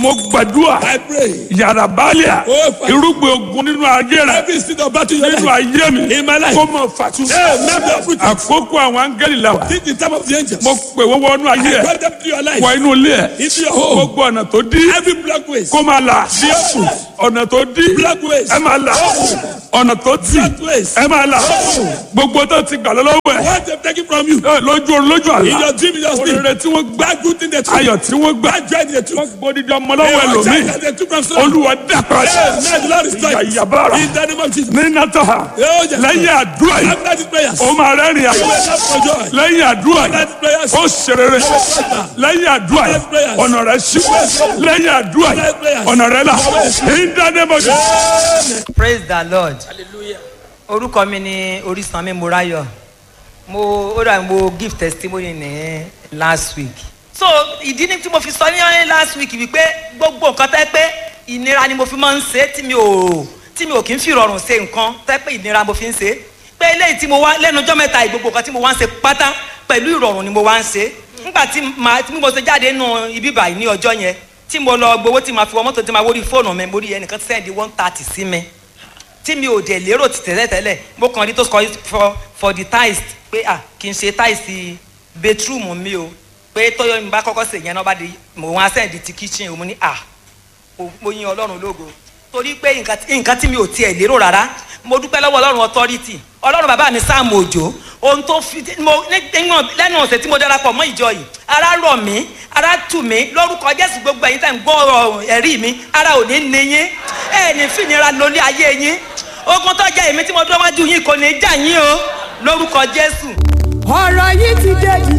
mo gbàdúrà I pray. yàrá bálíà Oh, Father. irúgbìn ogun nínú ayé rẹ Every seed of battle in your nínú life. ayé mi In my life. kó mọ fàtú. Hey, man, be uprooted. àkókò àwọn áńgẹ́lì la wà. This is the time of the angels. mo pè wọ́n wọnú ayé I ẹ̀ brought them to your life. wọ inú ilé ẹ̀ Into your home. gbogbo ọ̀nà tó dí Every black ways. kó máa là ọ̀nà tó dí Black ways. ẹ máa là ọ̀nà tó tì Black ways. ẹ máa là gbogbo tó ti gbà lọ́wọ́ ẹ̀ What they've taken from you. ẹ, lójú orun lójú In àlá your dream, in your sleep. òrèrè tí wọ́n gbá That good thing they took. ayọ̀ tí wọ́n gbá That joy they took. gbódìdí ọmọ lọ́wọ́ Hey, what ẹlòmíì child that they took from someone. olúwa dàpọ̀ Hey, man, the Lord is ìyá trying. ìyàbára In the name of Jesus. ní nàtọ́ha Oh, yes. lẹ́yìn àdúrà yìí After these prayers. ó máa rẹ́rìn àyè You will have for joy. lẹ́yìn àdúrà After yìí these prayers. ó ṣerere lẹ́yìn àdúrà yìí ọ̀nà rẹ̀ ṣí lẹ́yìn àdúrà yìí ọ̀nà rẹ̀ là ìdánimọ̀jọ́. praise the lord orúkọ mi ni orísanmi morayo mo ó dà mo give testimony ní last week so ìdí ni tí mo fi sọ ní last week wípé gbogbo nǹkan tẹ́ pé ìnira ni mo fi máa ń ṣe tí mi ò tí mi ò kí ń fi rọrùn ṣe nǹkan tẹ́ pé ìnira mo fi ń ṣe pé eléyìí tí mo wá lẹ́nu ọjọ́ mẹ́ta yìí, gbogbo nǹkan tí mo wá ń ṣe pátá pẹ̀lú ìrọ̀rùn ni mo wá ń ṣe nígbà tí màá tí mo ṣe jáde nù ibi báyìí ní ọjọ́ yẹn tí mo lọ gbowó tí màá fi wọ mọ́tò tí màá wórí fóònù mi mo rí ẹnìkan sẹ́ndí one thirty sí mi tí mi ò dẹ̀ lérò ti tẹ́lẹ̀ tẹ́lẹ̀ mo kàn rí tó sọ for for the tiles pé ah kì í ṣe tiles bedroom mi o pé tọ́yọ̀ mi bá kọ́kọ́ sè yẹn náà bá di mo wá sẹ́ndí ti kitchen o mo ní ah mo mo yin ọlọ́run lógo torí pé nǹkan tí- nǹkan tí mi ò tiẹ̀ lérò rárá mo dúpẹ́ lọ́wọ́ ọlọ́run authority ọlọ́run bàbá mi sáàmù òjò ohun tó fi mo ní- níwọ̀n lẹ́nu ọ̀sẹ̀ tí mo darapọ̀ mọ́ ìjọ yìí ara rọ̀ mí ara tù mí lórúkọ jésù gbogbo ẹ̀yin tẹ̀ ń gbọ́ ọ̀rọ̀ ẹ̀rí mi ara ò ní ní yín ẹ̀ ní fìnira lórí ayé yín ogun tó jẹ́ èmi tí mo dúró wájú yín kò ní í jà yín o lórúkọ jésù. ọ̀rọ̀ yìí ti dé